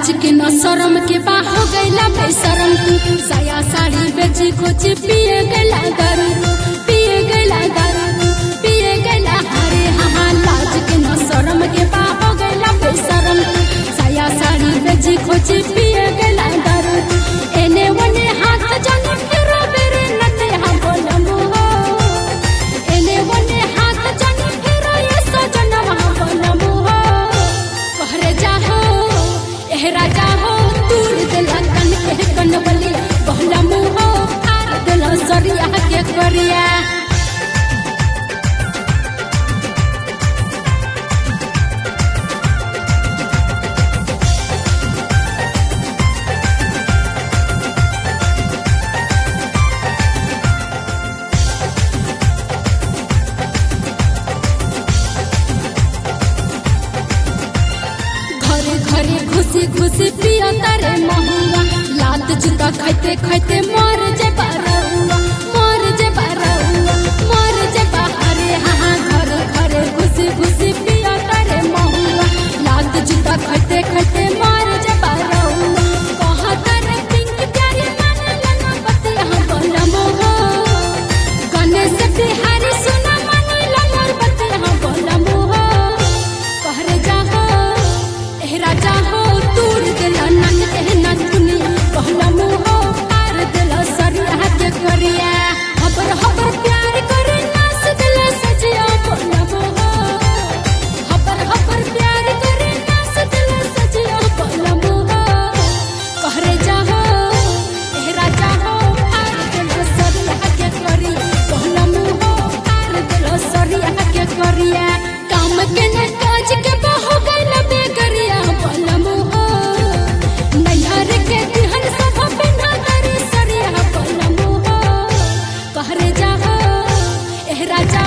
लाज के न शरम के बा हो गईला बेशरम तू साया साड़ी बेची खोची पिए गला दारू तू, पिए गला दारू तू, पिए गला हरे हाँ लाज के न शरम के बा हो गईला बेशरम तू साया साड़ी बेची खोची पिए गला दारू तू एने वने हाथ जन फिरो बेरे नते हम बोलम हो एने वने हाथ जन फिरो ये सजन हम बोलम हो कहरे जाहो एह राजा हो दूर दिला कन के कनवली कहला मुहो आर दिला सरिया के करिया घरे घरे खुशी खुशी पिया तारे महुआ लात जूता खाइते खाइते मर जे बारहुआ मर जे बारहुआ मर जे बाहरे हाँ घर घरे खुशी खुशी पिया तारे महुआ लात जूता खाइते खाइते मर जे बारहुआ कहा तारे पिंक प्यारी माने लना बते हम बोलम हो गणेश बिहारी सुना माने लना बते हम बोलम हो कहरे जाहो एह राजा हो दूर दिला नन के नन दुनिया कहला मुहो आर दिला सरिया के करिया हबर हबर प्यार करे नास दिला सजिया बोला मुहो हबर हबर प्यार करे नास दिला सजिया बोला मुहो कहरे जाहो एह राजा हो आर दिला सरिया के करी कहला मुहो आर दिला सरिया के करिया काम के न काज के बहो गइल बेगरिया बलम हो नैहर के दिहन सब बिना करी सरिया बलम हो कहरे जाहो एह राजा